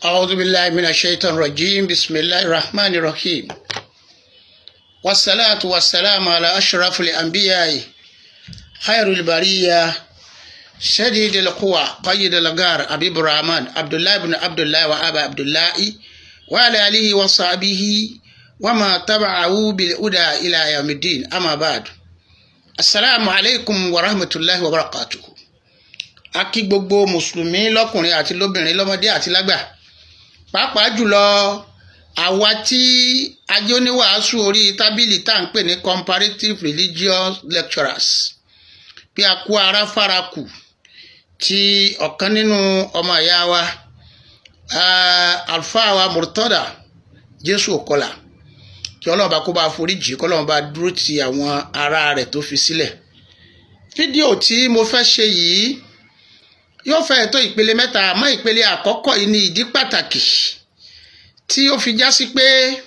أعوذ بالله من الشيطان الرجيم بسم الله الرحمن الرحيم والصلاة والسلام على أشرف الأنبياء خير البرية شديد القوى قيد الغار أبي الرحمن عبد الله بن عبد الله وأبا عبد الله وعلى آله وصحبه وما تبعه بالهدى إلى يوم الدين أما بعد السلام عليكم ورحمة الله وبركاته a kí gbogbo mùsùlùmí lọ́kùnrin àti lóbìnrin lọ́mọdé àti lágbà pàápàá jùlọ àwa tí ajé oníwàásù orí tábìlì tá à ń pè ní comparative religious lecturers bí a kú ara fara kù tí ọ̀kan nínú ọmọ ìyá wa alfa wa murtada jésù òkọlà kí ọlọ́run bá kó bá foríjì kí ọlọ́run bá dúró ti àwọn ará rẹ̀ tó fi sílẹ̀ fídíò tí mo fẹ́ ṣe yìí yóò fẹ́ tó ìpele mẹ́ta àmọ́ ìpele àkọ́kọ́ yìí ni ìdí pàtàkì tí ó fi já sí pé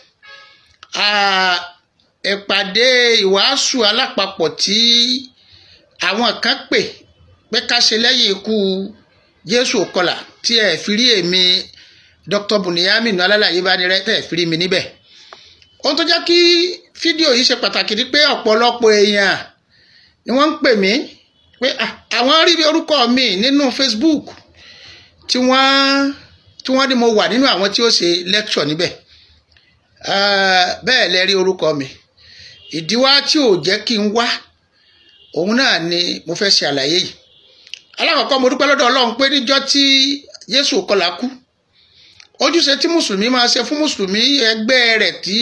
ìpàdé ìwàásù alápapọ̀ tí àwọn kan pè pé ká ṣe lẹ́yìn ikú Jésù Òkọlà tí ẹ̀ fi rí èmi Dr. Bunyamin alálàyé bá ní rẹ tẹ̀ fi rí mi níbẹ̀ ohun tó jẹ́ kí fídíò yìí ṣe pàtàkì ni pé ọ̀pọ̀lọpọ̀ èèyàn ni wọ́n ń pè mí pé àwọn rí orúkọ mi nínú Facebook tí wọ́n tí wọ́n ní mo wà nínú àwọn tí ó ṣe lecture níbẹ̀ bẹ́ẹ̀ lẹ rí orúkọ mi ìdíwá tí ò jẹ́ kí n wá òun náà ni mo fẹ́ ṣe àlàyé yìí alákọ̀ọ́kọ́ mo dúpẹ́ lọ́dọ̀ Ọlọ́run pé níjọ́ tí Jésù Òkọlà kú ojúṣe tí mùsùlùmí máa ṣe fún mùsùlùmí ẹgbẹ́ rẹ̀ tí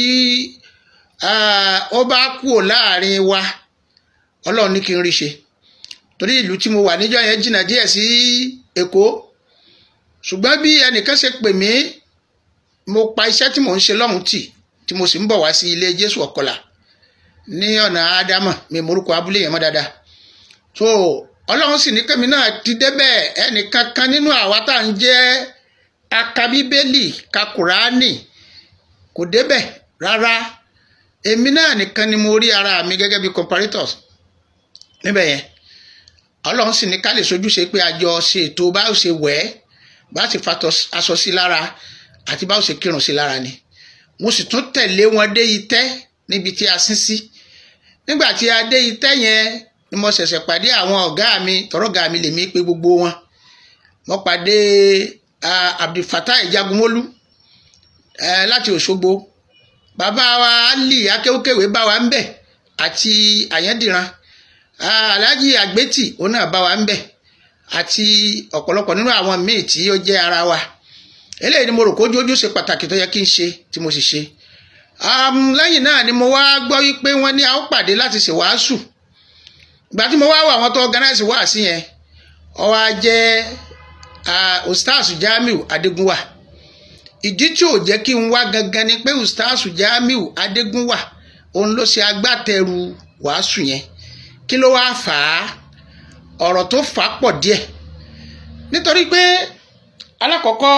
ó bá kúrò láàrin wa Ọlọ́run ní kí n rí ṣe torí ìlú tí mo wà níjọ́ yẹn jìnnà díẹ̀ sí Èkó ṣùgbọ́n bí ẹnìkan ṣe pè mí mo pa iṣẹ́ tí mò ń ṣe lọ́hùn tì tí mo sì ń bọ̀ wá sí ilé Jésù Ọ̀kọlà ní ọ̀nà Ádámà mi morúkọ abúlé yẹn mọ́ dáadáa so Ọlọ́run sì ní kẹ́mi náà ti débẹ̀ ẹnìkan kan nínú àwa tá à ń jẹ́ akabíbélì kakùránì kò débẹ̀ rárá èmi náà nìkan ni mo rí ara mi gẹ́gẹ́ bí comparators níbẹ̀ yẹn ọlọ́run sì ní ká lè sojúṣe pé àjọ ṣe ètò bá ó ṣe wẹ̀ ẹ́ bá ṣe fatọ aṣọ sí lára àti bá ó ṣe kírun sí lára ni mo sì tún tẹ̀lé wọn dé itẹ́ níbi tí a sín sí nígbà tí a dé itẹ́ yẹn ni mo ṣẹ̀ṣẹ̀ pàdé àwọn ọ̀gá mi tọ́rọ̀gá mi lèmi pé gbogbo wọn mo pàdé Abdulfatai Jagunmólú láti Òṣogbo bàbá wa Ali akéwkéwé bá wa ń bẹ̀ àti Àyẹ́ndìran alhaji agbeti òun náà bá wa ń bẹ àti ọ̀pọ̀lọpọ̀ nínú àwọn míì tí ó jẹ́ ara wa eléyìí ni mo rò kójú ojú ṣe pàtàkì tó yẹ kí n ṣe tí mo sì ṣe lẹ́yìn náà ni mo wá gbọ́ wípé wọ́n ní a ó pàdé láti ṣe wàásù ìgbà tí mo wá wà wọ́n tó organize wàásù yẹn ó wá jẹ́ ustaz Jamiu Adégúnwà ìdí tí ò jẹ́ kí n wá gangan ni pé ustaz Jamiu Adégúnwà òun ló ṣe agbátẹrù wàásù yẹn kí ló wáá fà á ọ̀rọ̀ tó fà á pọ̀ díẹ̀ nítorí pé alákọ̀ọ́kọ́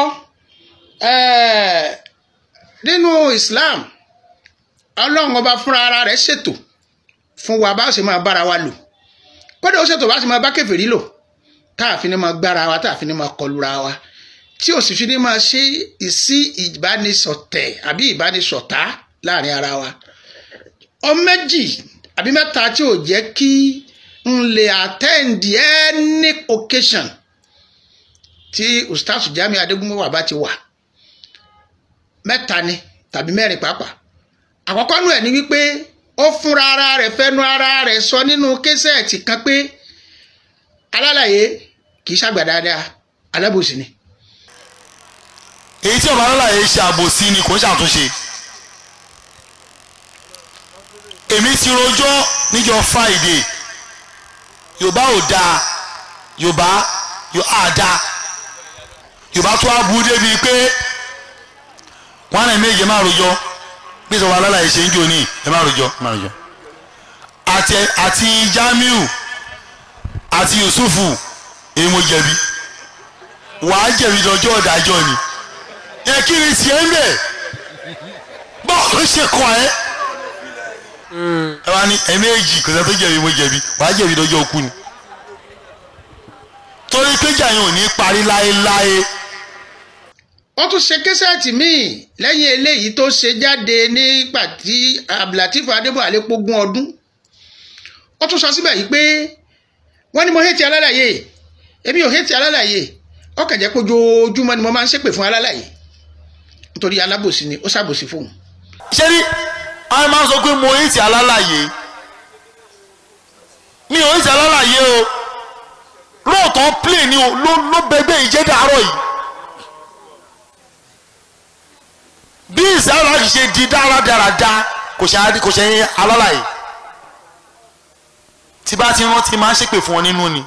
nínú Islam ọlọ́run ọba fúnra ara rẹ̀ ṣètò fún wa bá ṣe máa bára wa lò kódà ó ṣètò bá ṣe máa bá kèfèrí lò tá a fi ní máa gbára wa tá a fi ní máa kọlura wa tí ò sì fi ní máa ṣe ìsí ìbánisọ̀tẹ̀ àbí ìbánisọ̀tá láàrin ara wa ọ méjì àbí mẹ́ta tí ò jẹ́ kí n lè attend any occasion tí ustaz Jamiu Adégúnwà bá ti wà mẹ́ta ni tàbí mẹ́rin pàápàá àkọ́kọ́ nù ẹ̀ ni wípé ó fúnra ara rẹ̀ fẹ́nu ara rẹ̀ sọ nínú késẹ́ẹ̀tì kan pé alálàyé kì í ṣàgbà dáadáa alábòsí ni. èyí tí ọba alálàyé ṣe àbòsí ni kò ń ṣàtúnṣe èmi ti rojọ́ níjọ́ friday yorùbá ò dáa yorùbá á dáa yorùbá tó á bu débi pé wọn náà méje má rojọ́ bí sọ wà lálàyé ṣe ń jò ní ẹ má rojọ́ má rojọ́ àti àti Jamiu àti Yusufu èyí mo jẹ̀bi wàá jẹ̀bi lọ́jọ́ ọ̀dájọ́ ni ẹ kí ni tiẹ̀ ń bẹ̀ bọ́ọ̀ ló ṣe kọ́ ẹ ẹ wá ní ẹ̀ẹ̀mejì kò sẹ́ni tó jẹ̀bi mo jẹ̀bi wàá jẹ̀bi lọ́jọ́ òkú ni torí péjà yẹn ò ní parí láéláé ó tún ṣe késẹ́ẹ̀tì míì lẹ́yìn eléyìí tó ṣe jáde nígbà tí abdulateef adébọ̀wálé pógún ọdún ó tún sọ síbẹ̀ yìí pé wọ́n ní mo hétí alálàyé èmi ò hétí alálàyé ó kàn jẹ́ pé ojoojúmọ́ ni mo máa ń ṣépè fún alálàyé nítorí alábòsí ni ó ṣàbòsí fóun. ṣé rí àwọn máa ń sọ pé mo ń ti alálàyé mi ò ń ti alálàyé o lóòótọ́ play ni o ló ló bẹgbẹ́ ìjẹ́ dàárọ̀ yìí bí ìsáyọ̀ láti ṣe di dáradára kò ṣe kò ṣe alálàyé tí bá ti rántí máa ń ṣépè fún ọ nínú ni.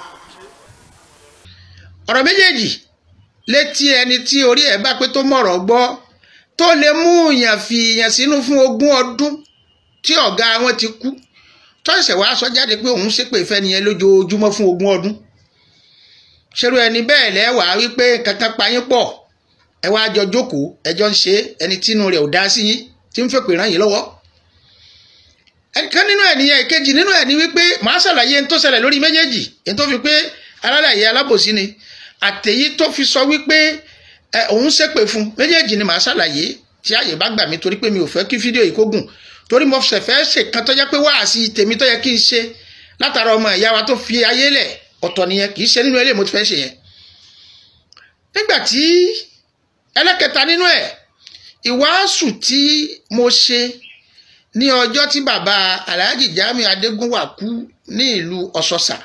ọ̀rọ̀ méjèèjì létí ẹni tí orí ẹ̀ bá pé tó mọ̀rọ̀ gbọ́ tó lè mú yàn fi yàn sínú fún ogún ọdún tí ọ̀gá wọn ti kú tó ṣẹ̀ṣẹ̀ wá sọ jáde pé òun ṣépè fẹ́ nìyẹn lójoojúmọ́ fún ogún ọdún ṣerú ẹni bẹ́ẹ̀ lẹ́wàá wípé kankan payín pọ̀ ẹ wá jọ jókòó ẹjọ́ ń ṣe ẹni tínú rẹ̀ ò dá sí yín tí ń fèpè ràn yín lọ́wọ́ ẹnìkan nínú ẹ̀ nìyẹn ìkejì nínú ẹ̀ ni wípé màá ṣàlàyé ẹni tó ṣẹlẹ̀ lórí méjèèjì ẹni tó fi pé alálàyé alábòsí ni àtẹ̀yí tó fi sọ wípé ẹ òun ṣépè fún méjèèjì ni màá ṣàlàyé tí àyè bá gbà mí torí pé mi ò fẹ́ kí fídíò yìí kó gùn torí mo ṣẹ̀ fẹ́ ṣe kan tó jẹ́ pé wáàsí tèmi tó yẹ kí n ṣe látara ọmọ ìyá wa tó fi ayé lẹ̀ ọ̀tọ̀ nìyẹn kì í ṣe nínú ilé mo ti fẹ́ ṣe yẹn nígbà tí ẹlẹ́kẹta nínú ẹ̀ ìwàásù tí mo ṣe ní ọjọ́ tí bàbá Alhaji Jamiu Adégúnwà kú ní ìlú Ọ̀ṣọ́ṣà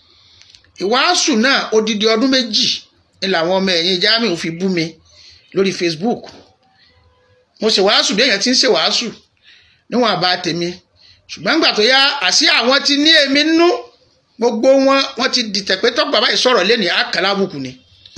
ìwàásù náà odidi ọdún méjì ni làwọn ọmọ ẹ̀yìn Jamiu fi bú mi lórí Facebook mo ṣe wàásù bí èèyàn ti ń ṣe wàásù níwọ̀n àbá tèmi ṣùgbọ́n nígbà tó yá àṣì àwọn ti ní èmi nú gbogbo wọn wọn ti dìtẹ̀ pé tọ́gbà báyìí sọ̀rọ̀ lẹ́nu àkàlàbùkù ni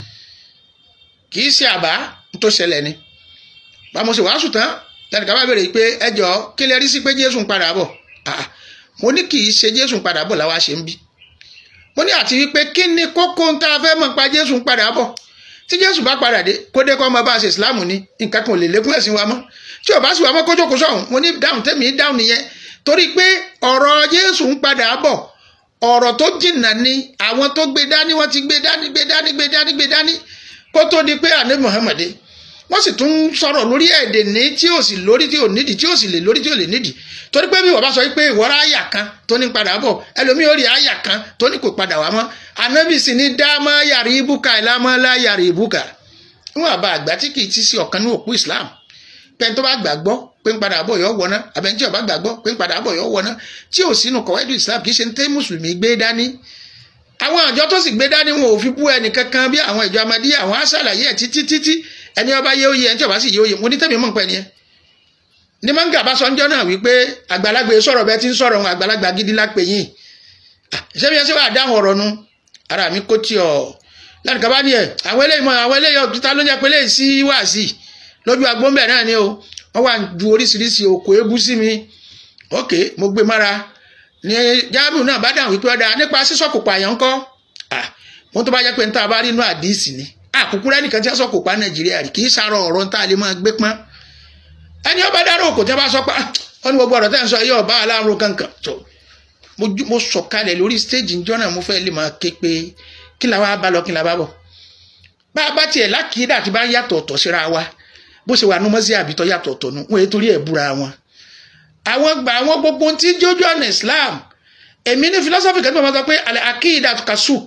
kì í ṣe àbá tó ṣẹlẹ̀ ni bá mo ṣe wàásù tán lẹ́nu ká bá béèrè pé ẹ jọ kí lè rí sí pé Jésù ń padà bọ̀ mo ní kì í ṣe Jésù ń padà bọ̀ làwa ṣe ń bí mo ní àti wípé kí ni kókó ń tá a fẹ́ mọ̀ pa Jésù ń padà bọ̀ tí Jésù bá padà dé kó dé kó ọmọ bá ṣe ìsìláàmù ni nǹkan kan ò lè lékún ẹ̀sìn wa mọ́ tí ò bá sì wà mọ́ kó jókòó sọ̀hún mo ní dáhùn tẹ́mi dáhùn nìyẹn torí pé ọ̀rọ̀ Jésù ń padà bọ̀ ọ̀rọ̀ tó jìnnà ni àwọn tó gbé dání wọ́n ti gbé dání gbé dání gbé dání gbé dání kó tó di pé àná Muhammad wọ́n sì tún sọ̀rọ̀ lórí èdè ní tí ò sì lórí tí ò nídìí tí ò sì lè lórí tí ò lè nídìí torí pé bí wọ́n bá sọ pé ìwọ́ra àyà kan tó ní padà bọ̀ ẹlòmíì ó rí àyà kan tó ní kò padà wá mọ́ ànábì sì ní dámọ́ yàrá ibùkà ìlàmọ́lá yàrá ibùkà wọn àbá àgbà tí kì í ti sí ọ̀kan ní òpó Islam pẹ́ni tó bá gbàgbọ́ pé ń padà bọ̀ yọ wọná àbẹ̀ni tí ó bá gbàgbọ́ pé ń padà bọ̀ yọ wọná tí ò sínú kọ̀wẹ́dù Islam kì í ṣe ń tẹ́ mùsùlùmí gbé dání àwọn àjọ tó sì gbé dání wọn ò fi bú ẹnì kankan bí àwọn ìjọ amadíyà àwọn aṣàlàyé ẹ̀ títí títí ẹni ọba yé oyè ẹni tí ọba sì yé oyè mo ní tẹ́mi mọ̀ pẹ́ ni ẹ. ní mọ́ngà bá sọ ńjọ́ náà wípé àgbàlagbà sọ̀rọ̀ bẹ́ẹ̀ ti ń sọ̀rọ̀ ohun àgbàlagbà gidi lápè yín ṣebí ẹ ṣe wà dáhùn ọ̀rọ̀ nu ara mi kó tí ọ lẹ́nu kaba ni ẹ àwọn eléyìí mọ àwọn eléyìí ọ̀tútà ló ń jẹ́ pé eléyìí sí wáàsí lójú agbóńbẹ̀ náà ni o wọ́n wà ju oríṣiríṣi òkò ebú sí mi ok mo gbé mára ní Jamiu náà bá dáhùn wípé ọ̀dà nípa sísọ̀kò pààyàn ńkọ́ wọ́n tó bá jẹ́ pé níta bá rí inú àdìsí ni àkùkù rẹ nìkan tí wọ́n sọ̀kò pa Nàìjíríà rí kì í sàrọ̀ ọ̀rọ̀ níta lè máa gbé pọ́n ẹni ọba dárò òkò tí wọ́n bá sọ pa ó ní gbogbo ọ̀rọ̀ tẹ́ ń sọ yìí ọba aláàrùn kankan tó mo sọ̀kalẹ̀ lórí stéèjì níjọ́ náà mo fẹ́ lè máa ké pé kí la wá bá lọ kí la bá bọ̀ bá a bá tiẹ̀ lákìídà tí bá ń yàtọ̀ ọ̀tọ̀ síra wa bó ṣe wà nú mọ́sí àbítọ́ yàtọ̀ ọ̀tọ̀ nu wọn ètò orí ẹ̀ búra wọn. àwọn gbà àwọn gbogbo tí jójú ọ̀nà Islam èmi ní philosophy kan tó máa sọ pé alẹ́ akíìdà kasuk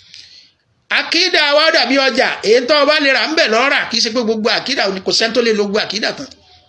akíìdà wa dàbí ọjà èyí tó o bá lè rà ń bẹ̀ lọ́ra kì í ṣe pé gbogbo akíìdà kò sẹ́ni tó lè lo gbogbo akíìdà tán.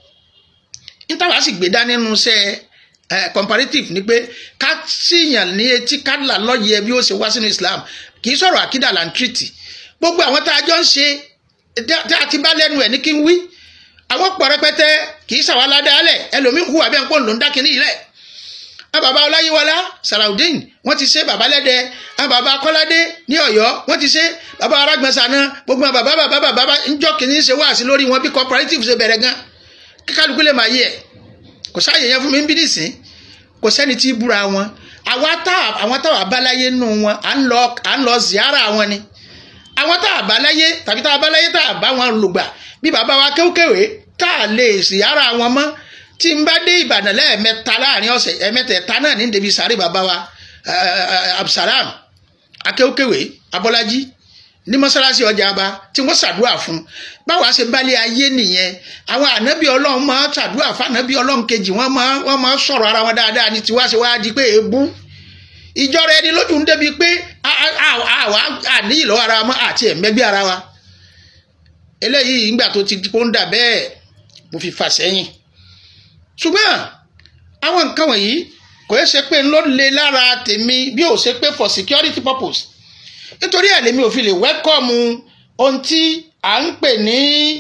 níta wàá sì gbé dání nínú iṣẹ́ comparative ni pé ká síyàn ní etí ká là lọ́yẹ̀ bí ó ṣe wá sínú Islam kì í sọ̀rọ̀ akíìdà là ń tìrìtì gbogbo àwọn tá a jọ ń ṣe tí a ti bá lẹ́nu ẹ̀ ní kí n wí àwọn pọ̀ rẹpẹtẹ kì í ṣàwọn aládàálẹ̀ ẹlòmíín hùwà bí ẹnpọ̀ ló ń dákin ní ilẹ̀ àwọn bàbá ọláyíwọlá sàràùdín wọ́n ti ṣe bàbá lẹ́dẹ àwọn bàbá kọ́ládé ní ọ̀yọ́ wọ́n ti ṣe bàbá arágbọ̀nsánà gbogbo bàbá bàbá bàbá ńjọ́ kìíní ṣe wáàsí lórí wọn bí cooperative ṣe bẹ̀rẹ̀ gan kíkálukú lè máa yẹ ẹ̀ kò sáàyè yẹn fún mi ń bí nìsín kò sẹ́ni tí búra wọn àwọn táwọn abáláyé nù wọn à ń lọ ziyara wọn ni àwọn tá a bá láyé tàbí tá a bá láyé tá a bá wọn lùgbà bí bàbá wa kéwkéwé tá a lè sì ara wọn mọ́ tí n bá dé Ìbàdàn lẹ́ẹ̀mẹ́ta láàrin ọ̀sẹ̀ ẹ̀mẹ́tẹ̀ẹ̀ta náà ní débi sáré bàbá wa Absalam akéwkéwé Abọ́lájí ní mọ́sálásí ọjà àbá tí wọ́n ṣàdúrà fún báwa ṣe bálé ayé nìyẹn àwọn ànábì ọlọ́run máa ṣàdúrà fún ànábì ọlọ́run kejì wọ́n máa wọ́n máa sọ̀rọ̀ ara wọn dáadáa ní tiwa ṣe wáá di pé èébú ìjọra ẹni lójú ń débi pé àwa àníyì lọ́wọ́ ara wa àti ẹ̀mẹ́gbẹ́ ara wa eléyìí ìgbà tó ti kó ń dà bẹ́ẹ̀ mo fi fà sẹ́yìn ṣùgbọ́n àwọn nǹkan wọ̀nyí kò yẹ ṣe pé ń ló le lára tèmi bí ó ṣe pé for security purpose nítorí ẹ̀ lèmi ò fi lè wẹ́kọ̀mù ohun tí à ń pè ní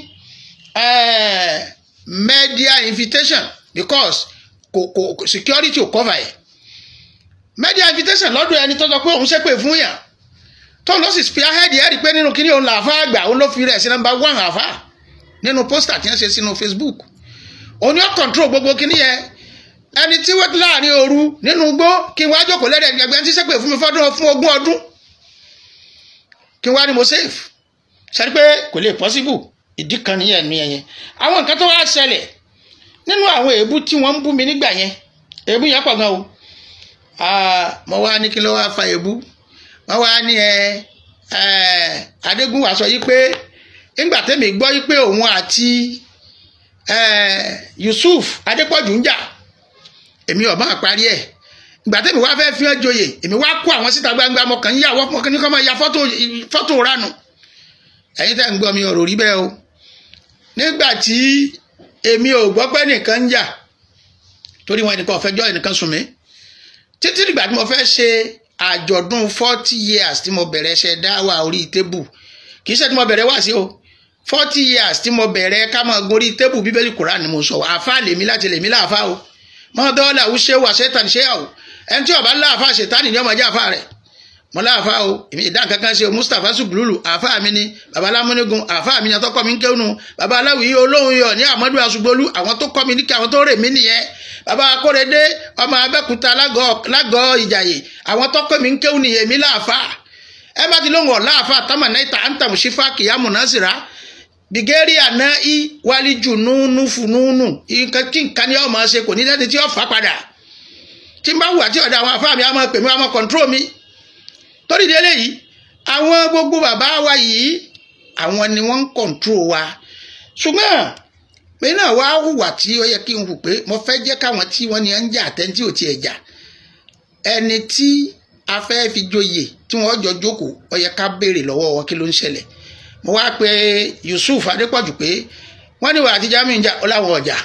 media invitation because kò kò security ò cover ẹ̀ media invitation lọ́dọ̀ ẹni tó sọ pé òun ṣépè fún yàn tó ló sì spearhead ẹ̀ rí i pé nínú kíní òun làáfà àgbà òun ló fi rẹ̀ sí nọ́mbà one àfà nínú pósítà tí wọ́n ṣe sínú Facebook òun ni ó control gbogbo kíní yẹn ẹni tí wọ́n láàrin òru nínú igbó kí wọ́n á jókòó lẹ́rẹ̀ ẹgbẹ́ tí ṣépè fún mi fọ́dún fún ogún ọdún kí wọ́n á ní mo safe ṣe pé kò lè possible ìdí kan nìyẹn ní ẹyẹn àwọn nǹkan tó wá ṣẹlẹ̀ nínú àwọn èébú tí wọ́n ń bú mi nígbà yẹn èébú yẹn pọ̀ gan o mo wá ní kí ló wá fa èébú wọ́n wá ní ẹ Adégúnwà sọ yí pé ńgbà tẹ́mi gbọ́ yí pé òun àti Yusuf Adépọ̀jù ń jà èmi ọ̀ máa parí ẹ̀ ìgbà tẹ́mi wá fẹ́ fi hàn joyè èmi wá kó àwọn síta gbangba mo kàn ń yàwọ́ mo kàn ní kọ́ máa ya fọ́tò ránu ẹ̀yin tẹ́ ń gbọ́ mi ọ̀rọ̀ rí bẹ́ẹ̀ o nígbà tí èmi ò gbọ́ pé nìkan ń jà torí wọn ẹnìkan ọ̀fẹ́jọ́ ẹnìkan sùn mí títí dìgbà tí mo fẹ́ ṣe àjọ̀dún forty years tí mo bẹ̀rẹ̀ ṣe dáwà orí tébù kì í ṣe tí mo bẹ̀rẹ̀ wá sí o forty years tí mo bẹ̀rẹ̀ ká máa gorí tébù bíbélì kùrán ni mo sọ àfa lèmi láti lèmi láàfa o mọ́tọ́lá ń ṣe wà ṣẹ́tàn ṣe àwò ẹni tí ọba láàfa ṣètánì ní ọmọ ẹjẹ àfa rẹ̀ mọ láàfa o èmi ìdá kankan ṣe o Mustapha Sugbululu àfa mi ni baba alámúnigun àfa mi ni àtọkọ mi ń kéwòn baba aláwìí olóhùn yọ ní Amadu Asugbolú àwọn tó kọ́ mi ní kí àwọn tó rè mí nìyẹn baba Akórèdé ọmọ Abẹ́òkúta lágọ̀ọ́ Ìjàyè àwọn tó kọ́ mi ń kéwòn nìyẹn mi láàfa ẹ bá ti lóhùn ọ̀ láàfa tamanaita antamusifa kìyàmù nasira bìgẹ́rì àná í wálíjù núnú fúnúnú kí nǹkan ni ọmọ ṣe kò ní lẹ́ni tí ó fà padà tí n bá wù àti ọ̀dà àwọn afá mi á máa pè mí á máa kọ̀ǹtró mi torí délé yìí àwọn gbogbo bàbá wa yìí àwọn ni wọ́n ń kọ̀ǹtró wa ṣùgbọ́n pé náà wá hùwà tí ó yẹ kí n hù pé mo fẹ́ jẹ́ káwọn tí wọ́n ní ń jà àtẹ́ntí ò tiẹ̀ jà ẹni tí a fẹ́ fi joyè tí wọ́n jọ jókòó ó yẹ ká béèrè lọ́wọ́ wọn kí ló ń ṣẹlẹ̀ mo wá pe Yusuf Adépọ̀jù pé wọ́n ní wà àti Jamiu ń jà ó láwọn ọjà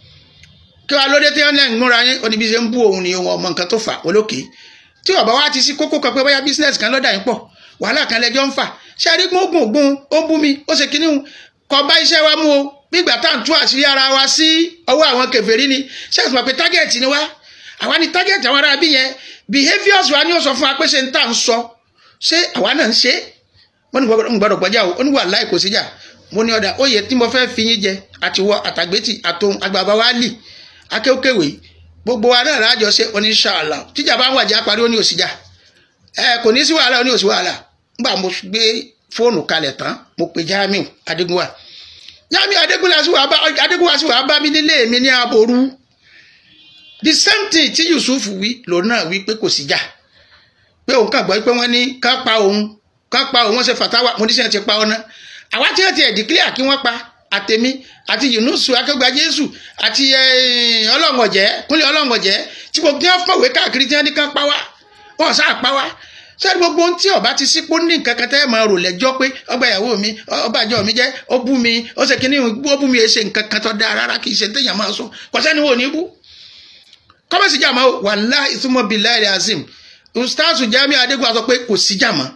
kí wàá lóde tí wọ́n lẹ́ ń múra yín oníbi ṣe ń bú òun ni ohun ọmọ nǹkan tó fà olókè tí ọba wa ti sí kókó kan pé bóyá bísínẹ́sì kan lọ́dà yín pọ̀ wàhálà kan lẹ́jọ́ ń fà ṣé àdínkù ogun ògùn ó ń bú mi ó ṣe kínní kọ bá iṣẹ́ wa mú o gbígbà tá à ń tú àṣírí ara wa sí ọwọ́ àwọn kèfèrí ni ṣé àtúmọ̀ pé tágẹ́ẹ̀tì ni wá àwa ni tágẹ́ẹ̀tì àwọn ará bí yẹn behaviours wa ni ó sọ fún wa pé ṣe ń tà ń sọ ṣé àwa náà ń ṣe wọ́n ní gbọ́dọ̀ gbọ́jà o ó ní wà láì kò síjà mo ní ọ̀dà oyè tí mo fẹ́ fi yín jẹ àtiwọ́ àtàgbétì àtòun àgbàbá wa lì akéwkéwé gbogbo wa náà láàjọ ṣe oníṣàlá tíjà bá ń wàjà parí ó ní òsìjà ẹ kò ní sí wàhálà ó ní òsì wàhálà nígbà mo gbé fóònù kalẹ̀ tán mo pe Jamiu Adégúnwà Jamiu Adégúnwà sì wàá bá Adégúnwà sì wàá bá mi nílé mi ní aboru the same thing tí Yusuf wí lòun náà wí pé kò síjà pé òun kàn gbọ́ pé wọ́n ní ká pa òun ká pa òun wọ́n ṣe fàtàwà mo ní sẹ́yìn ti pa ọ ná àwa tí wọ́n ti ẹ̀ dìklíà kí wọ́n pa àtẹ̀mí àti yunusu akẹgbà jésù àti ọlọ́ngọ̀jẹ́ kúnlẹ̀ ọlọ́ngọ̀jẹ́ tí gbogbo tí wọ́n fọ̀wé káàkiri tí wọ́n ní kán pa wá wọ́n sá pa wá sẹ́ni gbogbo ohun tí ọba ti sípò ní nǹkan kan tẹ́ ẹ̀ máa rò lẹ́jọ́ pé ọgbà ìyàwó mi ọba àjọ mi jẹ́ ó bú mi ó ṣe kíní ó bú mi ṣe nǹkan kan tó dáa rárá kì í ṣe téèyàn máa sọ kò sẹ́ni wò ní bú. kọ́mẹ́sì jàmọ́ wàláhì ìtumọ̀ billahi azim ustaasu Jamiu Adégún sọ pé kò sí jàmọ́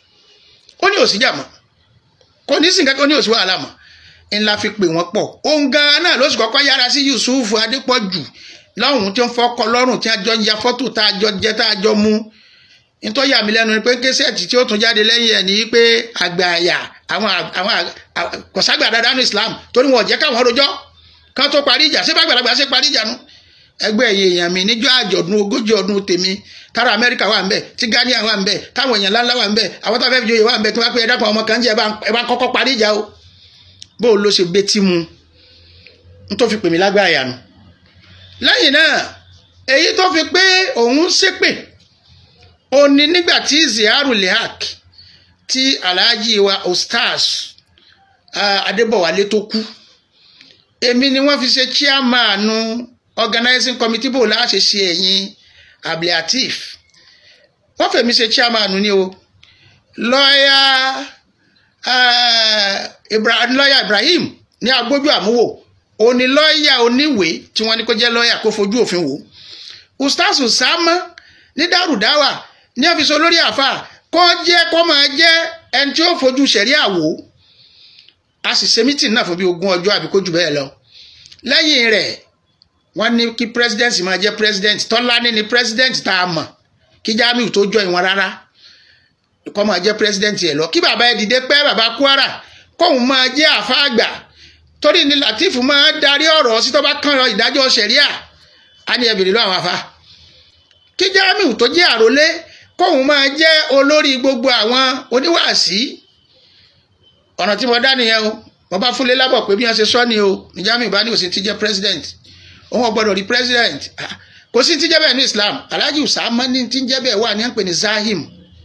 ó ní òsì jàmọ́ kò ní sìn kankan ó ní òsì wàhálà mọ́ ńlá fi pè wọ́n pọ̀ òun gan-an náà ló sì kọ́kọ́ yára sí Yusuf Adépọ̀jù lọ́hùn tí wọ́n fọ́kọ lọ́rùn tí a jọ ya fọ́tò tá a jọ jẹ tá a jọ mú nítorí àmì lẹ́nu ni pé késẹ́ẹ̀tì tí ó tún jáde lẹ́yìn ẹ̀ ní pé àgbà àyà àwọn àwọn kọ̀ságbà dáadáa ní Islam torí wọn ò jẹ́ káwọn rojọ́ kán tó parí ìjà síbá àgbàlagbà ṣe parí ìjà nu ẹgbẹ́ ẹ̀yìn èèyàn mi níjọ́ àjọ̀dún ogójì ọdún tèmi tára Amẹ́ríkà wà ń bẹ̀ tí Ghana wà ń bẹ̀ táwọn èèyàn ńláńlá wà ń bẹ̀ àwọn táwọn fẹ́ẹ́ fi joyè wà ń bẹ̀ tí wọ́n á pé ẹ̀dá kan ọmọ kan jẹ́ ẹ bá kọ́kọ́ parí ìjà o bó ló ṣe betí mu n tó fi pè mí lágbára yànnu lẹ́yìn náà èyí tó fi pé òun ṣépè ó ní nígbà tí ziaru lehak tí alhaji wa ostars adébọ̀wálé tó kú èmi ni wọ́n fi ṣe chairman organizing committee bò láṣẹ ṣe ẹ̀yìn abdulateef wọ́n fẹ̀mí ṣe chairman ni o lọ́ọ̀yà lọ́ọ̀yà ibrahim ní agbójú àmúwò òní lọ́ọ̀yà oníwèé tí wọ́n ní kó jẹ́ lọ́ọ̀yà kó fojú òfin wò ustaz usama ní dárúdáwà ní ọ́fíìsì olórí àfà kó jẹ́ kó máa jẹ́ ẹni tí ó fojú sẹ̀ríà wò a sì ṣe mítìn náà fún bí ogún ọjọ́ àbí kó jù bẹ́ẹ̀ lọ lẹ́yìn rẹ̀ wọ́n ní kí president máa jẹ́ president tọ́lání ni president tá a mọ̀ kí jamiu tó jọ ìwọ̀n rárá kó máa jẹ́ president yẹn lọ kí bàbá ẹ dìde pẹ́ bàbá kwara kóun máa jẹ́ àfa àgbà torí ni latif máa darí ọ̀rọ̀ sí tó bá kàn lọ ìdájọ́ sẹ̀ríà á ní ẹbìrì lọ àwọn afa kí jamiu tó jẹ́ àrólé kóun máa jẹ́ olórí gbogbo àwọn oníwàásí ọ̀nà tí mo dá nìyẹn o mo bá fúnlé lábọ̀ pé bí wọ́n ṣe sọ ni o ní jamiu bá ní òsì ti jẹ́ president òun ò gbọ́dọ̀ rí president kò sí ti jẹ́ bẹ́ẹ̀ ní islam alhaji usama ní ti jẹ́ bẹ́ẹ̀ wà ní à ń pè ní zahim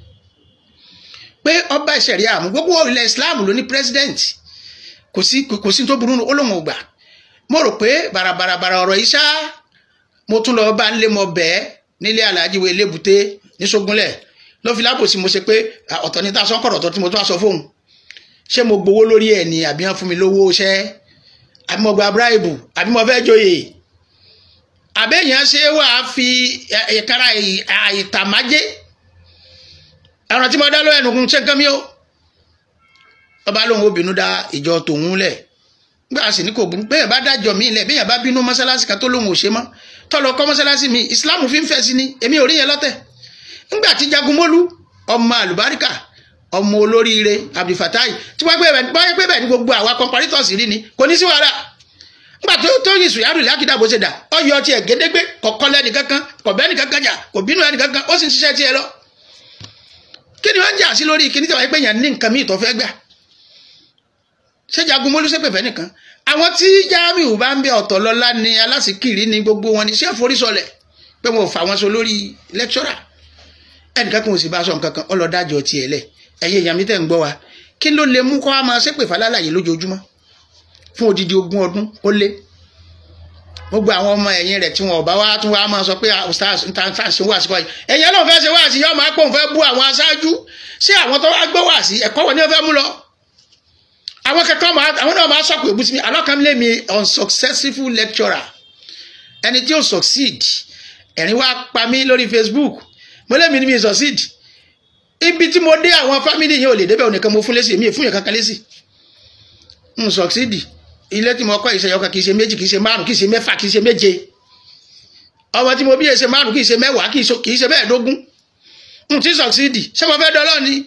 pé ọba ìṣẹ̀rí àmú gbogbo ilẹ̀ islam ló ní president kò sí kò sí tó burú ó lóun ò gbà mo rò pé bàràbàràbàrà ọ̀rọ̀ yìí ṣá mo tún lọ bá ń lé mọ bẹ́ẹ̀ nílé alhaji wo elébùté ní sógúnlẹ̀ ló fi lábòsí mo ṣe pé ọ̀tọ̀ ní ta sọ́kọ̀rọ̀ ọ̀tọ̀ tí mo tún wá sọ fóun ṣé mo gbowó lórí ẹ̀ ni àbí wọ́n fún mi lówó iṣẹ́ àbí mo gba bíráìbù àbí mo fẹ́ joyè àbẹ́yàn ṣe wà á fi ìkara ìtàmájé ẹran tí mo dá lọ́wọ́ ẹnùkún ṣe nǹkan mi ó ọba lóun ó bínú dá ìjọ tòun lẹ̀ gbà sì ní kò burú bẹ́ẹ̀ bá dájọ́ mi lẹ̀ bẹ́ẹ̀ bá bínú mọ́sálásí kan tó lóun ò ṣe mọ́ tọ́lọ kọ́ mọ́sálásí mi ìsìláàmù fi ń fẹ́ sí ni èmi ò rí yẹn lọ́tẹ̀ ńgbà tí jagunmólú ọmọ àlùbáríkà ọmọ olóríire abdulfatai tí wọ́n gbé bẹ́ẹ̀ ní gbogbo àwa kọmparitọ́sì rí ni kò ní sí wàhálà nígbà tó tó yin sùyàrù lákìdá bó ṣe dà ọyọ tiẹ̀ gédégbé kọkọ lẹni kankan kọbẹ ẹni kankan jà kò bínú ẹni kankan ó sì ń ṣiṣẹ́ tiẹ̀ lọ kí ni wọ́n ń jà sí lórí kíní tí wọ́n pè yàn ní nǹkan míì tó fẹ́ gbà ṣé jagun mólú sépè nìkan àwọn tí Jamiu bá ń bẹ ọ̀tọ̀ lọ́lá ni alásìkiri ni gbogbo wọn ni ṣé forí sọlẹ̀ pé wọn ò fà wọn so lórí lẹ́kṣọ́rà ẹnìkan kan ò sì bá sọ nǹkan kan ọlọ́dájọ́ tiẹ̀ lẹ̀ ẹ̀yin èèyàn mi tẹ̀ ń gbọ́ wa kí ló lè mú kọ́ wa máa ṣépè falálàyé lójoojúmọ́ fún odidi ogún ọdún ó lé gbogbo àwọn ọmọ ẹ̀yìn rẹ̀ tí wọn ò bá wá tún wá máa sọ pé stars stars ṣe wá sí wáyé ẹ̀yìn ẹ̀ náà fẹ́ ṣe wá sí yọ́ máa pọ̀ ń fẹ́ bú àwọn aṣáájú ṣé àwọn tó wá gbọ́ wá sí ẹ̀kọ́ wọn ni wọ́n fẹ́ mú lọ. àwọn kẹ́kọ̀ọ́ máa àwọn náà máa sọ̀kò èbúsí mi alọ́kànlé mi unsuccessful lecturer ẹni tí ó succeed ẹ̀rín wá pa mí lórí Facebook mo lé mi ní mi succeed ibi tí mo dé àwọn family yẹn ò lè débẹ̀ ònìkan mo fún lésì èmi ò fún yẹn kankan lésì n succeed ilé tí mo kọ́ ìṣe ọkàn kìí ṣe méjì kìí ṣe márùn kìí ṣe mẹ́fà kìí ṣe méje ọmọ tí mo bí ṣe márùn kìí ṣe mẹ́wàá kìí ṣe mẹ́ẹ̀ẹ́dógún n ti sọ̀ksídì ṣé mo fẹ́ dọ́lọ́ ni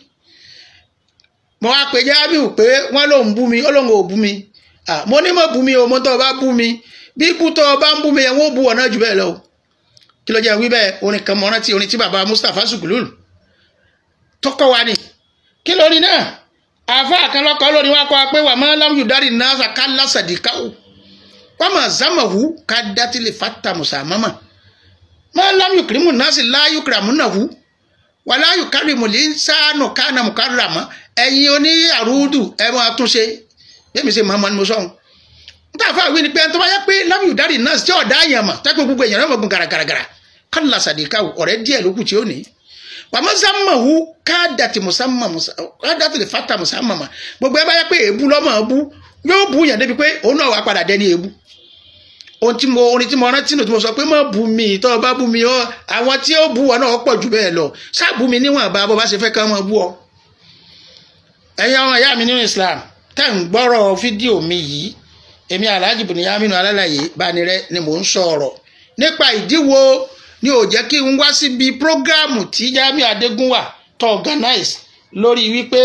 mo wá pe Jamiu pé wọ́n lòun bú mi ó lòun ò bú mi mo ní mo bú mi o mo tọ́ ọ bá bú mi bí ikú tọ́ ọ bá ń bú mi yẹn wọ́n bú ọ̀nà jù bẹ́ẹ̀ lọ o kí ló jẹ́ wí bẹ́ẹ̀ orin kan mọ́ rántí orin tí bàbá Mustapha Sukulul tọkọ wa ni kí lórí náà àfa àkànlọ́kọ̀ lórí wọn kọ́ pé wà máa láwùjọ dárí náà ká lásàdìkáwò wọ́n máa zámàwù ká dátìlì fata mùsàmámà máa láwùjọ kìrìmù náà sì láyù kìràmù náà wù wà láyù kárìmù lè ń sáànù kánà mùkáràmọ́ ẹ̀yin oní àrùdù ẹ máa tún ṣe bẹ́ẹ̀ mi ṣe máa mọ ni mo sọ̀hún. níta àfa àwìn ni pé tó bá yẹ pé láwùjọ dárí náà tí ọ̀dà àyàn mà tẹ́kọ̀ gbogbo èèyàn náà mọ̀ gun gàràgàràgàrà ká lásàdìkáwò ọ̀rẹ́ díẹ̀ lókù tí ó ní wàmọ́sàmàwù kádàtì mùsàmà kádàtì lè fàtà mùsàmà mà gbogbo ẹ bá yẹ pé èébú lọ́mọ èébú yóò bú yàn débi pé òun náà wà padà dẹni èébú ohun tí mo orin tí mo rántí nù tí mo sọ pé má bú mi tó o bá bú mi ọ àwọn tí ó bú ọ náà pọ̀ jù bẹ́ẹ̀ lọ ṣáàbù mi níwọ̀n bá bó bá ṣe fẹ́ ká mọ́ bú ọ. ẹ̀yin ọmọ ìyá mi nínú Islam tẹ́ ń gbọ́rọ̀ fídíò mi yìí èmi Alhaji Buniyaminu Alálàyé Bánirẹ́ ni mò ń sọ̀rọ̀ nípa ìdíwọ́ ni ò jẹ́ kí n wá síbi prógáàmù tí Jamiu Adégúnwà tó organize lórí wípé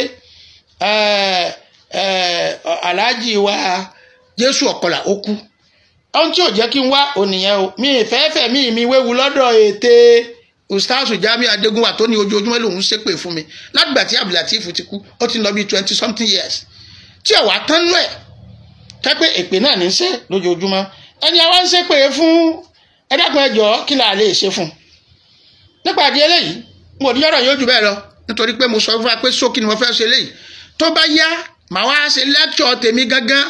Alhaji wa Jésù Ọ̀kọlà ó kú ohun tí ò jẹ́ kí n wá ònìyẹn o mi ìfẹ́fẹ́ mi mi wéwu lọ́dọ̀ ète ustaasu Jamiu Adégúnwà tó ní ojoojúmọ́ lòun ṣépè fún mi látìgbà tí Abdulateef ti kú ó ti lọ bí twenty something years tí ọ̀wá tán nú ẹ̀ kẹ́pẹ́ èpè náà ní í ṣe lójoojúmọ́ ẹni àwa ń ṣépè fún ẹ dákun ẹ jọ̀ọ́ kí la lè ṣe fún un nípa àdí eléyìí mo ní ọ̀rọ̀ yóò jù bẹ́ẹ̀ lọ nítorí pé mo sọ fún wa pé ṣókí ni mo fẹ́ ṣe léyìí tó bá yá màá wá ṣe lẹ́kṣọ̀ tèmi gangan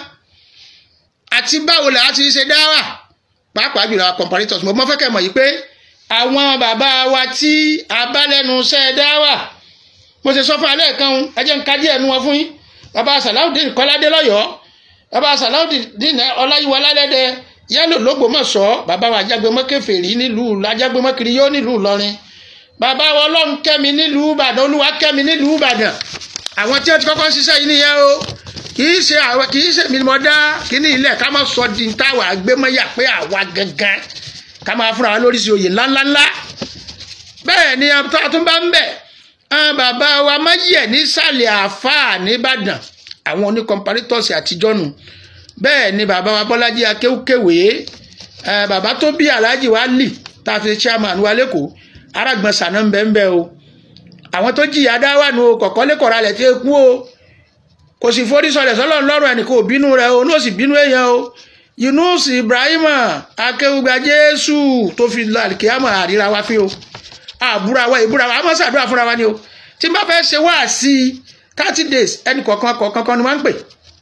àti báwo là á ti ṣe dáwà pàápàá jùlọ àwọn comparators mo mọ́ fẹ́ kẹ́ mọ̀ yìí pé àwọn bàbá wa tí a bá lẹ́nu iṣẹ́ dáwà mo ṣe sọ fún alẹ́ kan ẹ jẹ́ n ka díẹ̀ nu wọn fún yín bàbá Salaudeen Kọ́ládé lọ́yọ̀ọ́ bàbá Salaudeen Ọláyíwọlá lẹ́dẹ̀ yálò lÓgbómọ̀ṣọ́ bàbá wa Ajágbémọ́ Kèfèrí nílùú Ajágbémọ́ Kiriyó nílùú Ìlọrin bàbá wa Ọlọ́run kẹ́mi nílùú Ìbàdàn Olúwa kẹ́mi nílùú Ìbàdàn àwọn tí wọ́n ti kọ́kọ́ ń ṣiṣẹ́ yìí nìyẹn o kì í ṣe àwọn kì í ṣe mi mọ̀ dá kíní ilẹ̀ ká má sọ di táwa àgbémọ́yà pé àwa gangan ká máa fúnra wa lórí sí oyè ńláńláńlá bẹ́ẹ̀ ni àtúnbá ń bẹ̀ bàbá wa máyẹ̀ nísàlẹ̀ àáfàá nìbàdàn àwọn oní comparators àtijọ́ nù bẹ́ẹ̀ ni bàbá wa bọ́lájí akéwkéwé bàbá tó bí alhaji wa lì tá a fi chairman wa lẹ́kọ̀ọ́ arágbọ̀n sànà ń bẹ́ ń bẹ́ o àwọn tó jìyà dá wà nù kọ̀kọ́ lẹ́kọ̀ọ́ra lẹ̀ tí ó kú o kò sì forí sọlẹ̀ sọlọ́ lọ́rùn ẹnì kò bínú rẹ o ní ó sì bínú èèyàn o Yunus Ibrahima akéwùgbà Jésù tó fi lọ àlìkéyàmọ̀ àríra wa fi o àbúra wa ìbúra wa a máa ṣàdúrà fúnra wa ni o tí n bá fẹ́ ṣe wá sí thirty days ẹnì kọ̀ọ̀kan kọ̀ọ̀kan kan ni wọ́n ń pè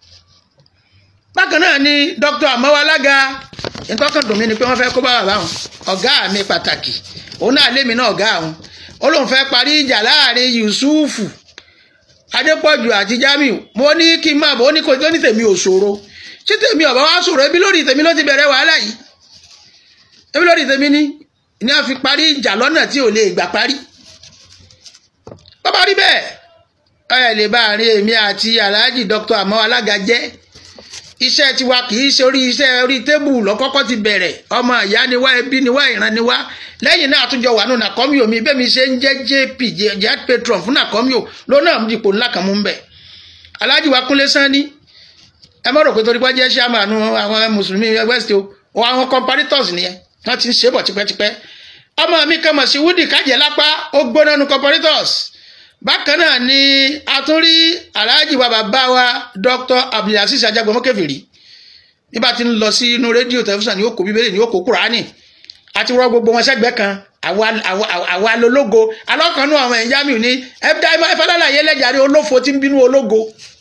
bákan náà ni Dr. Amawo Alága nǹkan kan dùn mí ni pé wọ́n fẹ́ kó bá bàbá wọn ọ̀gá mi pàtàkì òun náà lémi náà ọ̀gá àwọn ó lóun fẹ́ parí ìjà láàrin Yusufu Adépọ̀jù àti Jamiu mo ní kí n máa bọ̀ ó ní kò tó ní tèmi ò ṣòro ṣé tèmi ọ̀bá wa ṣòro ebi lórí tèmi ló ti bẹ̀rẹ̀ wàhálà yìí ebi lórí tèmi ní ní a fi parí ìjà lọ́nà tí ò lè gbà parí bàbá rí bẹ́ẹ̀ ẹ lè bá àárín èmi àti Alhaji Dr. Amawo Alága jẹ́ iṣẹ́ tiwa kì í ṣe orí iṣẹ́ orí tébù lọ́kọ́kọ́ ti bẹ̀rẹ̀ ọmọ ìyá ni wá ẹbí ni wá ìran ni wá lẹ́yìn náà àtúnjọ wà nù nàkọ́míò mi bẹ́ẹ̀ mi ṣe ń jẹ́ jp jet patron fún nàkọ́míò lónà dìpọ̀ ńlá kan mú ń bẹ̀. Alhaji wa Kúnlé Sanni ẹ mọ̀ rò pé torí pé jẹ́ ṣáàmánù àwọn mùsùlùmí west o àwọn comparators nìyẹn wọ́n ti ń ṣe bọ̀ tipẹ́tipẹ́ ọmọ mi kan mọ̀ sí wúdì kájẹ́ lápá ó gbóná nu comparators bákan náà ni a tún rí Alhaji wa bàbá wa Dr. Abdulaziz Ajagbemọ Kèfèrí nígbà tí ń lọ sí inú rédíò tẹlifíṣàn ní ó kó bíbélì ní ó kó kúránì àti wọ́n gbogbo wọn sẹ́gbẹ́ kan àwa lológo alọ́kànnú àwọn ẹ̀yìn Jamiu ní ẹ̀dá ìfọdàlà yẹn lẹ́jàre olófo tí ń bínú ológo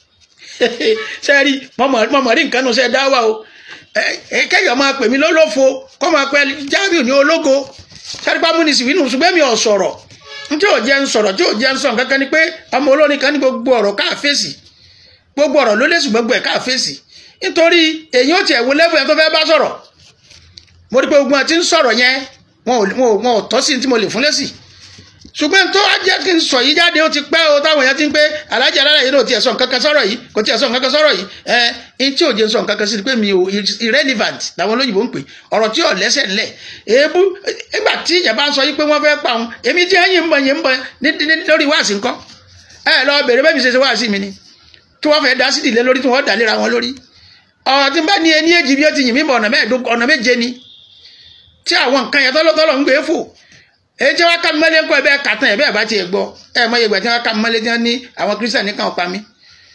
sẹ́ẹ̀rí mọ̀mọ́ rí nǹkan nù sẹ́ẹ̀ dá wà o kẹ́yọ̀ máa pè mí lólófo kọ́ máa pẹ́ Jamiu ní ológo sẹ́ẹ̀rí pàmùnìsì wínú ṣùgbọ́n mi ò sọ̀rọ̀ tí ò jẹ́ ń sọ̀rọ̀ tí ò jẹ́ ń sọ̀rọ̀ kankan ni pé ọmọ olórin kan ní gbogbo ọ̀rọ̀ káà fèsì gbogbo ọ̀rọ̀ ló lè sùn gbogbo ẹ̀ káà fèsì nítorí èyí ó tiẹ̀ wo lẹ́fù yẹn tó fẹ́ bá sọ̀rọ̀ mo rí pé gbogbo àti ń sọ̀rọ̀ yẹn wọn ò tọ́ sí tí mo lè fún lẹ́sì ṣùgbọ́n tó wá jẹ́ kí n sọ yìí jáde ó ti pẹ́ o táwọn èèyàn ti ń pé alájà alára yìí ló tiẹ̀ sọ nǹkan kan sọ̀rọ̀ yìí kò tiẹ̀ sọ nǹkan kan sọ̀rọ̀ yìí ẹ ẹ tí ò jẹ́ sọ nǹkan kan sí ni pé mi ò irrelevant làwọn olóyìnbó ń pè ọ̀rọ̀ tí ò lẹ́sẹ̀ ńlẹ̀ èébú nígbà tí ìyẹn bá ń sọ yìí pé wọ́n fẹ́ pa òun èmi tí ẹ̀yìn ń bọ̀ yẹn ń bọ̀ lórí wáàsí ńkọ́ ẹ lọ bèrè bẹ́ẹ̀ mi ṣe ṣe wáàsí mi ni tí wọ́n fẹ́ dá sí ìdílé lórí tí wọ́n dà léra wọn lórí ọ̀rọ̀ tí n bá ní ẹni èjì bí ó ti yìn mí bọ̀ ọ̀nà méje ni tí àwọn nǹkan yẹn tọ́lọ́tọ́lọ́ ń gbé fò èyí tí wọ́n ká mi mọ́lé ńkọ́ ẹ̀bẹ́ kàtàn ẹ̀bẹ́ àbá tiẹ̀ gbọ́ ẹ̀ mọ ìgbà tí wọ́n ká mi mọ́lé tí wọ́n ní àwọn kírísítà nìkan pa mí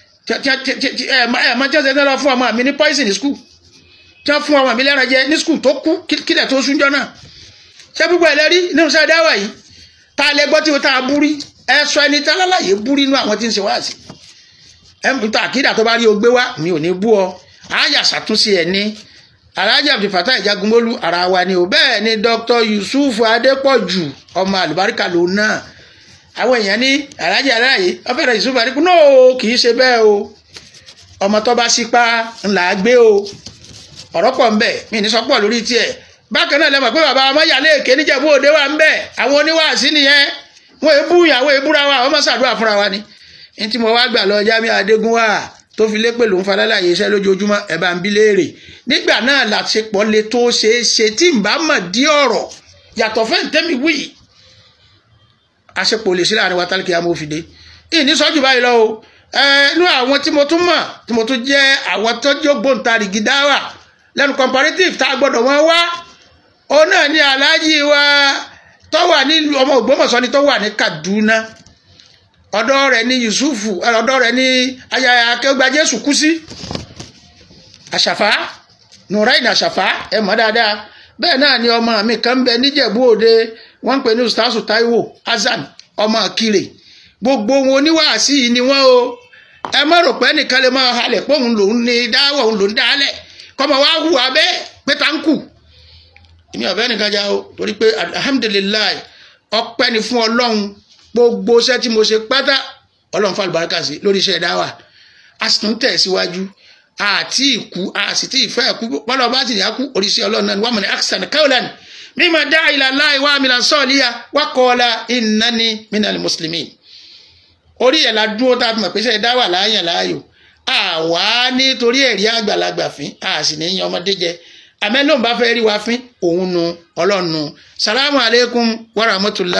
ẹ̀ mọ tí wọ́n ṣe lọ fún ọmọ mi ní poison ní skul tí wọ́n fún ọmọ mi lẹ́ran jẹ ní skul tó kú kílẹ̀ tó súnjọ́ náà ṣé gbogbo ẹ̀ lẹ́rí nínú sẹ́ẹ̀ dáwà yìí tá a lẹ gbọ́ tí tá a búrí ẹ sọ ẹni tá lálàyé búrí inú àwọn tí ń ṣe wáàsí ẹ ta àkídà tó bá rí o gbé wá mi ò ní bú ọ àyà ṣàtúnṣe ẹ ní alhaji abdulfatah ìjagunmólú ara wa ni o bẹ́ẹ̀ ni dr yusuf adépọ̀jù ọmọ àlùbáríkà lòun náà àwọn èèyàn ní alhaji aláàyè ọfẹrẹ yusuf adépọ̀jù náà kì í ṣe bẹ́ẹ̀ o ọmọ tó bá sípa ńlá gbé o ọ̀rọ̀ pọ̀ ńbẹ mi ní sọpọ̀ lórí tiẹ̀ bákan náà lẹ́mọ̀ pé bàbá ọmọ yàlẹ́ èké níjẹ̀bú òde wà ńbẹ àwọn oníwàásí nìyẹn wọn èébú ìyàwó èébúra wa àwọn mọ̀sàdúrà fúnra wa ni ní tí mo wá gbà lọ jámi adégún wa tó fi lé pè ló ń fa lálàyé iṣẹ́ lójoojúmọ́ ẹ̀ bá ń bí léèrè nígbà náà làṣepọ̀ le tó ṣeé ṣe tí n bá mọ̀ dí ọ̀rọ̀ yàtọ̀ fẹ́ tẹ́mi wí àṣepọ̀ lè sí láàrin wa tálíkì amófìdé ìní sọ́jú báyìí lọ o inú àwọn tí mo tún mọ̀ tí mo tún jẹ́ àwọn tó jó gbóǹtarìgì dáwà lẹ́nu comparative tá a gbọ́dọ̀ wọ́n wá òun náà ní aláàjì wa tó wà ní ọmọ Ògbómọ̀ṣọ́ ni tó wà ní Kaduna ọ̀dọ̀ rẹ̀ ní Yusufu ọ̀dọ̀ rẹ̀ ní ayaya akẹgbà Jésù kú sí àṣàfà nùráìn àṣàfà ẹ mọ̀ dáadáa bẹ́ẹ̀ náà ni ọmọ mi kan ń bẹ níjẹ̀bú òde wọ́n ń pè ní ustaasu Taiwo Hasan ọmọ Kire gbogbo wọn oníwàásí yìí ni wọ́n o ẹ má rò pé ẹnìkan lè máa halẹ̀ pé òun lòún ní dáwọ̀ òun lòún dálẹ̀ kọ́mọ wá hùwà bẹ́ẹ̀ pé tá ń kù èmi ọ̀bẹ nìkan já o torí pé alhamdulilayi ọpẹ́ ni fún ọlọ́run gbogbo iṣẹ́ tí mo ṣe pátá ọlọ́run fún àlùbáríkà sí lórí iṣẹ́ dáwà a sì tún tẹ̀ síwájú àti ìkú a sì ti ìfẹ́ ẹ̀kú pọ́lọ́ bá ti yà kú oríṣi ọlọ́run náà ni wàá mọ̀ ní aksan kaulan mímọ dá ilà láì wá mi là sọ́ọ̀lìyà wákọ́ọ́lá innani minal muslimin orí ẹ̀ la dúró tá a fi mọ̀ pé iṣẹ́ dáwà láàyàn láàyò àwa nítorí ẹ̀rí àgbàlagbà fín a sì ní yan ọmọdé jẹ àmẹ́ lóun bá fẹ́ rí wa fín òun nu ọlọ́run nu salamu aleykum wa rahmatulah.